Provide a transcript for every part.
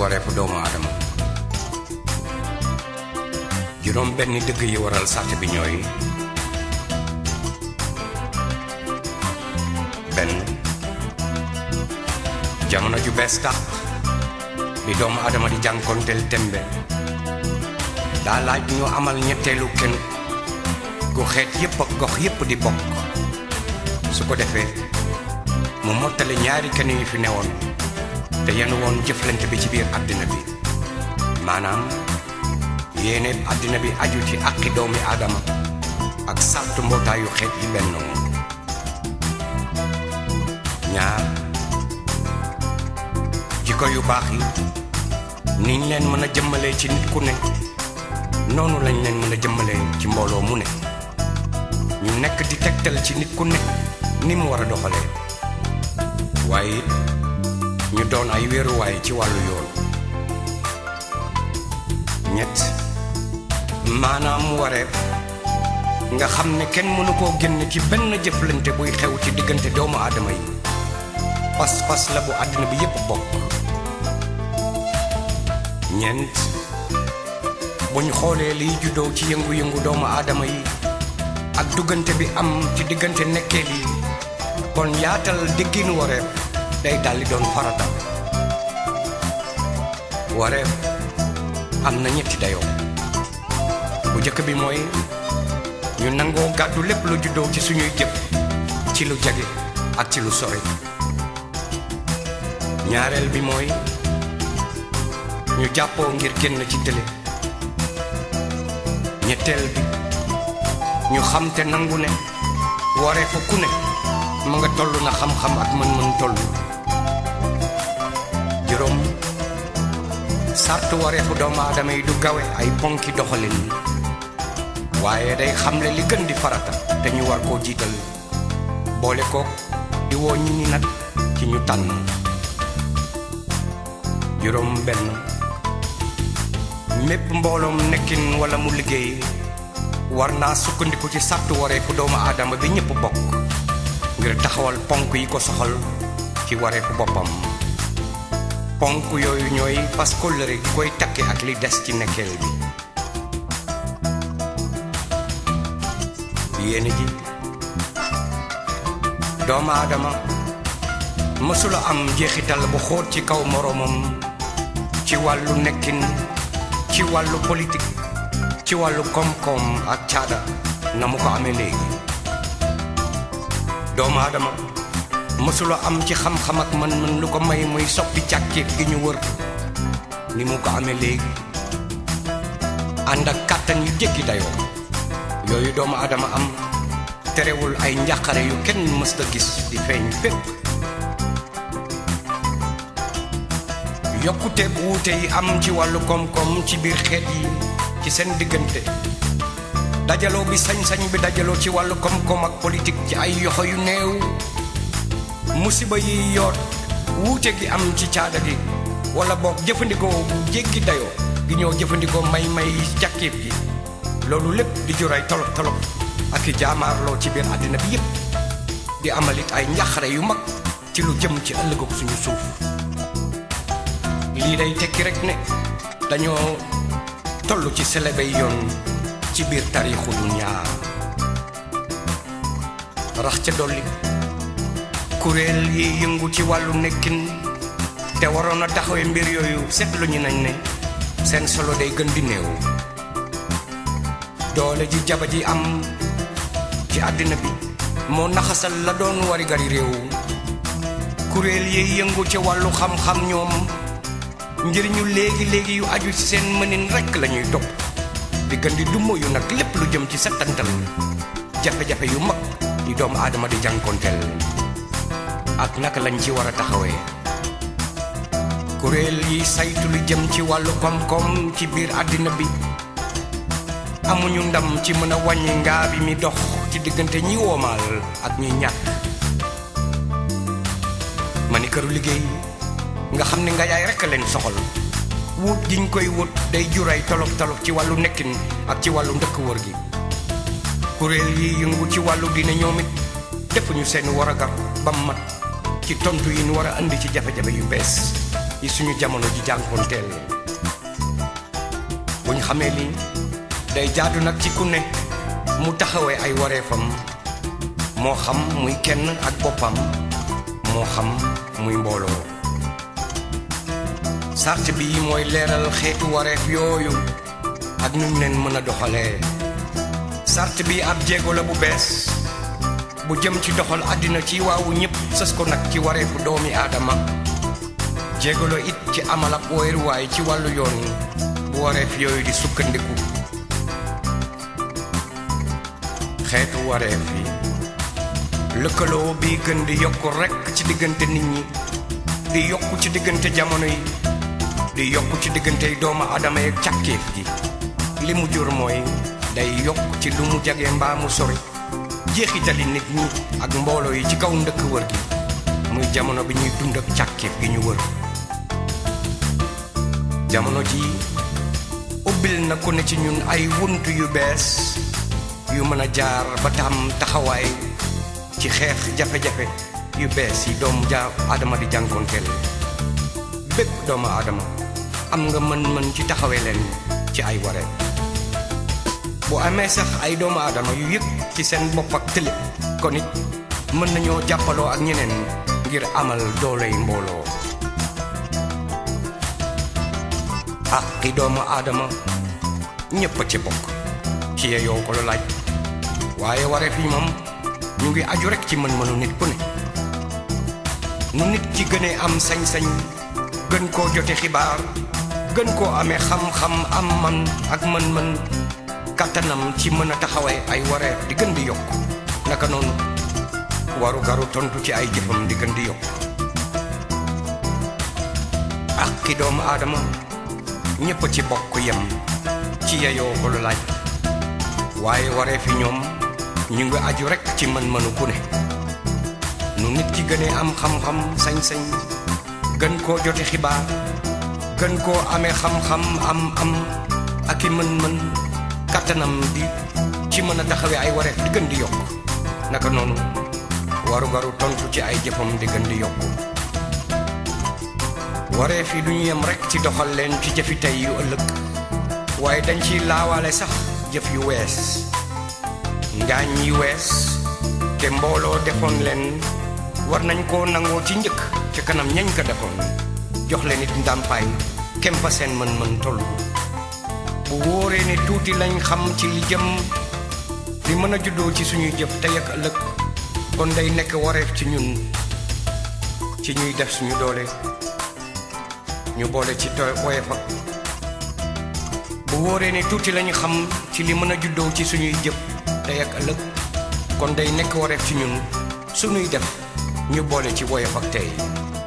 wareefu doomu aadama juróom benn dëgg yi waral sart bi ñooy benn jamono ju bees tax bi doomu aadama di jànkonteel tembe daa laaj ñu amal ñetteelu kenn gu xeet yépp ak gox yépp di bokk su ko defee mu mottali ñaari kenn yu fi newoon te yenn woon jëflante bi ci biir àddina bi maanaam yéene àddina bi aju ci àqi doomi aadama ak sartu mbootaayu xeet yi bennoo ñaar jikko yu baax yi niñ leen mën a jëmmalee ci nit ku ne noonu lañ leen mën a jëmmalee ci mbooloo mu ne ñu nekk di tegtal ci nit ku ne ni mu war a doxalee waaye ñu doon ay wéeruwaay ci wàllu yoon ñett maanaam wareef nga xam ne kenn mënu koo génn ci benn jëflante buy xew ci diggante doomu aadama yi pas-pas la bu àddina bi yépp bokk ñeent buñ xoolee liy juddoo ci yëngu-yëngu doomu aadama yi ak duggante bi am ci diggante nekkeel yi kon yaatal dégginu wareef day daldi doon farata wareef am na ñetti dayoo bu njëkk bi mooy ñu nangoo gàddu lépp lu juddoo ci suñuy jëf ci lu jege ak ci lu sore ñaareel bi mooy ñu jàppoo ngir génn ci télé ñetteel bi ñu xam te nangu ne wareefu ku ne ma nga toll na xam-xam ak mën-mën toll juróom sartu wareefu doomu aadama yi du gawe ay ponki doxalin waaye day xamle li gën di farata te ñu war koo jiital boole ko di woo ñi ni nag ci ñu tànn juróom benn mépp mbooloom nekkin wala mu liggéey war naa sukkandiku ci sartu wareefu doomu aadama bi ñëpp bokk ngir taxawal ponk yi ko soxal ci wareefu boppam ponk yooyu ñooy fas kóllëre gi koy takki ak li des ci nekkeel bi yéene ji doomu aadama mësula am jeexital bu xóot ci kaw moroomam ci wàllu nekkin ci wàllu politique ci wàllu koom-koom ak caada na mu ko amee léegi doomu aadama mësula am ci xam-xam ak mën-mën lu ko may muy soppi càkkeet gi ñu wër ni mu ko amee léegi ànd ak kàttan yu jéggi dayoo yooyu doomu aadama am terewul ay njàqare yu kenn mës a gis di feeñ fépp yokkute bu wuute yi am ci wàllu koom-koom ci biir xeet yi ci seen diggante dajaloo bi sañ-sañ bi dajaloo ci wàllu koom-koom ak politique ci ay yoxo yu néew musiba yi yoot wuute gi am ci caada gi wala boog jëfandikoo bu jéggi dayoo gi ñoo jëfandikoo may-may jàkkeeb gi loolu lépp di jur ay tolof tolof ak i jaamaarloo ci biir àddina bi yépp di amalit ay njaxare yu mag ci lu jëm ci ëllëgoog suñu suuf lii day tekki rek ne dañoo toll ci selebey yoon ci biir taarixu dunya rax ca dolli kuréel yi yëngu ci wàllu nekkin te waroon a taxawee mbir yooyu seetlu ñu nañ ne seen solo day gën di néew doole ji jaba ji am ci àddina bi moo naxasal la doon wari gari réew kuréel yi yëngu ci wàllu xam-xam ñoom njëriñu léegi-léegi yu aju ci seen mënin rekk lañuy topp di gën di dummo yu nag lépp lu jëm ci settantal jafe-jafe yu mag yi doomu aadama di jànkonteel ak naka lañ ci war a taxawee kuréel yi saytu lu jëm ci wàllu koom-koom ci biir àddina bi amuñu ndam ci mën a wàññi ngaa bi mi dox ci diggante ñi woomaal ak ñi ñàkk ma ni këru liggéey nga xam ne nga yaay rekk leen soxal wut giñ koy wut day juray tolof tolof ci wàllu nekkin ak ci wàllu ndëkk wër gi kuréel yi yëngu ci wàllu dina ñoom it defuñu seen waragar ba mat ci tontu yi ñu war a indi ci jafe-jafe yu bees yi suñu jamono ji jànkoonteel buñ xamee li day jaadu nag ci ku ne mu taxawee ay wareefam moo xam muy kenn ak boppam moo xam muy mbooloo sart bi mooy leeral xeetu wareef yooyu ak nuñ leen mën a doxalee sart bi ab jéego la bu bees bu jëm ci doxal àddina ci waawu ñépp sës ko nag ci wareefu doomi aadama jéego la it ci amal ab wéeruwaay ci wàllu yoon bu wareef yooyu di sukkandiku xeetu wareef yi lëkkaloo bi gën di yokku rekk ci diggante nit ñi di yokku ci diggante jamono yi di yokku ci diggante doomu aadama yeeg càkkeef gi li mu jur mooy day yokk ci lu mu jage mbaa mu sori jeexitali nit ñi ak mbooloo yi ci kaw ndëkk wër gi muy jamono bi ñuy dund ak càkkeef gi ñu wër jamono ji ubbil na ku ne ci ñun ay wunt yu bees yu mën a jaar ba tam taxawaay ci xeex jafe-jafe yu bees yi doomu ja aadama di jànkoonteel bépp doomu aadama am nga mën-mën ci taxawee leen ci ay waree bu amee sax ay doomu aadama yu yëg ci seen bopp ak tële kon it mën nañoo jàppaloo ak ñeneen ngir amal dooley mbooloo ak ki doomu aadama ñépp a ci bokk ci yeyoo ko la laaj waaye wareef yi moom ñu ngi aju rekk ci mën-mënu nit ku ne nu nit ci gënee am sañ-sañ gën koo jote xibaar gën koo amee xam-xam am man ak mën-mën kàttanam ci mën a taxawee ay wareef di gën di yokk naka noonu waru garu tontu ci ay jëfam di gën di yokk ak ki doomu aadama ñépp ci bokk yem ci yeyoo ko lu laaj waaye wareef yi ñoom ñu ngi aju rekk ci mën-mënu ku ne nu nit ki gënee am xam-xam sañ-sañ gën koo jote xibaar gën koo amee xam-xam am am ak i mën-mën kattanam di ci mën a taxawee ay wareef di gën di yokk naka noonu waru-garu tontu ci ay jëfam di gën di yokk wareef yi du ñu yem rekk ci doxal leen ci jëfi tey yu ëllëg waaye dañ ciy laawaale sax jëf yu wees ngaañ yi wees te mbooloo defoon leen war nañ koo nangoo ci njëkk ci kanam ñañ ko defoon jox leen it ndàmpaay kem fa seen mën-mën toll bu wóoree ne tuuti lañ xam ci li jëm li mën a juddoo ci suñuy jëf tey ak ëllëg kon day nekk wareef ci ñun ci ñuy def suñu doole ñu boole ci tooy woyef ak bu wóoree ne tuuti lañu xam ci li mën a juddoo ci suñuy jëf tey ak ëllëg kon day nekk wareef ci ñun suñuy def ñu boole ci woyof ak tey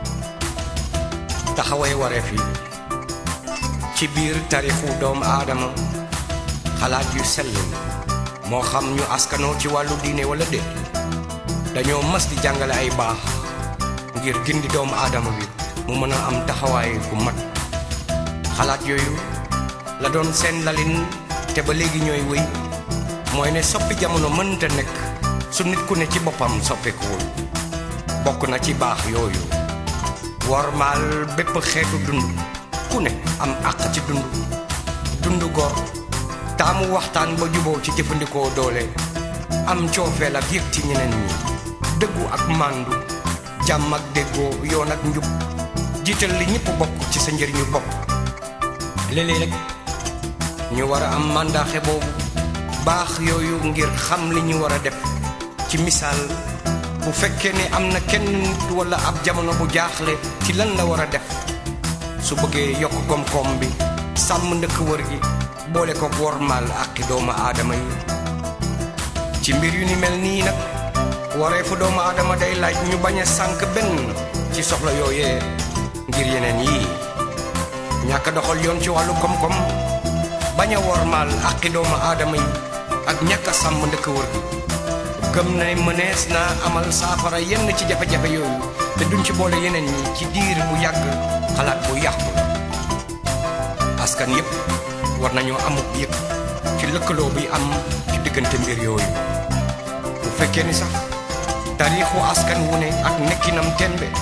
taxaway wareef yi ci biir tarixu doomu aadama xalaat yu sell moo xam ñu askanoo ci wàllu diine wala déet dañoo mas di jàngale ay baax ngir gindi doomu aadama bi mu mën a am taxawaay bu mat xalaat yooyu la doon seen lalin te ba léegi ñooy wéy mooy ne soppi jamono mënta nekk su nit ku ne ci boppam soppikuwul bokk na ci baax yooyu wormaal bépp xeetu dund ku ne am àq ci dund dund gor taamu waxtaan ba juboo ci jëfandikoo doole am coofeel ak yëg ci ñeneen ñi dëggu ak màndu jàmm ak déggoo yoon ak njub jiital li ñëpp bokk ci sa njëriñu bopp léeg-léeg rek ñu war a am màndaaxe boobu baax yooyu ngir xam li ñu war a def ci misaal bu fekkee ne am na kenn nit wala ab jamono bu jaaxle ci lan la war a def su bëggee yokk koom-koom bi sàmm ndëkk wër gi boole ko wormaal àqi doomu aadama yi ci mbir yu ni mel nii nag wareefu doomu aadama day laaj ñu bañ a sànk benn ci soxla yooyee ngir yeneen yii ñàkk doxal yoon ci wàllu koom-koom bañ a wormaal àqi doomu aadama yi ak ñàkk a sàmm ndëkk wër gi gëm na ne mënees naa amal saafara yenn ci jafe-jafe yooyu te duñ ci boole yeneen ñi ci diir bu yàgg xalaat bu yàqu la askan yépp war nañoo amuk yëg ci lëkkaloo bi am ci diggante mbir yooyu bu fekkee ni sax taarixu askan wu ne ak nekkinam tembe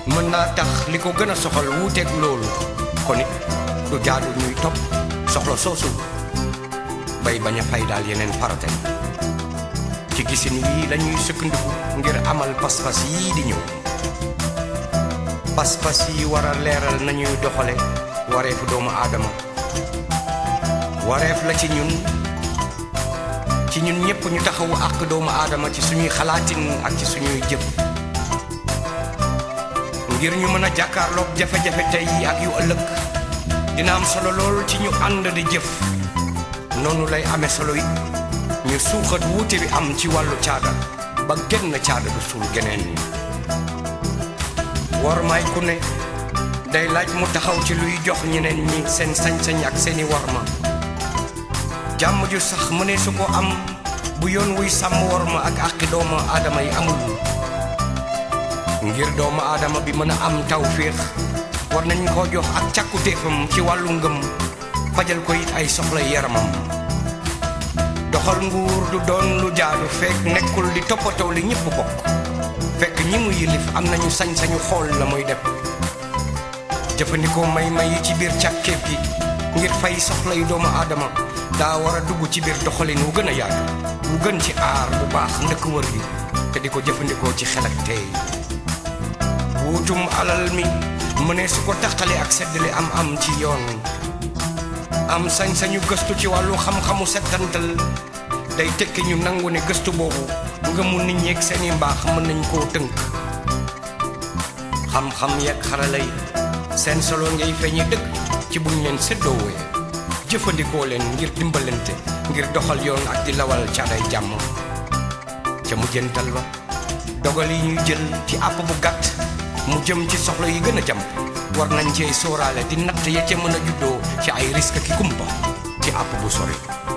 mën naa tax li ko gën a soxal wuuteeg loolu kon it du jaadu ñuy topp soxla soosu bay bañ a fay daal yeneen farate ci gisin wii lañuy sukkandiku ngir amal pas-pas yii di ñëw pas-pas yi war a leeral nañuy doxale wareefu doomu aadama wareef la ci ñun ci ñun ñépp ñu taxawu àq doomu aadama ci suñuy xalaatin ak ci suñuy jëf ngir ñu mën a jàkkaarloog jafe-jafe tey ak yu ëllëg dina am solo lool ci ñu ànd di jëf noonu lay amee solo it ñu suuxat wuute bi am ci wàllu caada ba genn caada du suul geneen ñi war may ku ne day laaj mu taxaw ci luy jox ñeneen ñi seen sañ-sañ ak seeni warma jàmm ju sax mënee su ko am bu yoon wuy sàmm warma ak àqi doomu aadama yi amul ngir doomu aadama bi mën a am tawféex war nañ koo jox ak càkkutéefam ci wàllu ngëm fajal ko it ay soxla yaramam doxal nguur du doon lu jaadu fekk nekkul di toppatoo li ñëpp bokk fekk ñi mu yilif am nañu sañ-sañu xool la muy def jëfandikoo may-may yi ci biir càkkeef gi ngir fay soxla yu doomu aadama daa war a dugg ci biir doxalin wu gën a yaatu wu gën ci aar bu baax ndëkk wër gi te di ko jëfandikoo ci xel ak tey wuutum alal mi mënee su ko taqale ak seddale am am ci yoon am sañ-sañu gëstu ci wàllu xam-xamu settantal day tekki ñu nangu ne gëstu boobu nga mu nit ñeeg seeni mbaax mën nañ koo tënk xam-xam yeeg xarala yi seen solo ngay feeñi dëgg ci buñ leen séddoowee jëfandikoo leen ngir dimbalante ngir doxal yoon ak di lawal caaday jàmm ca mujjantal ba dogal yi ñuy jël ci àpp bu gàtt mu jëm ci soxla yi gën a jàmp war nañ cee sóoraale di natt ya ca mën a juddoo ci ay risque ki kumpa ci àpp bu sori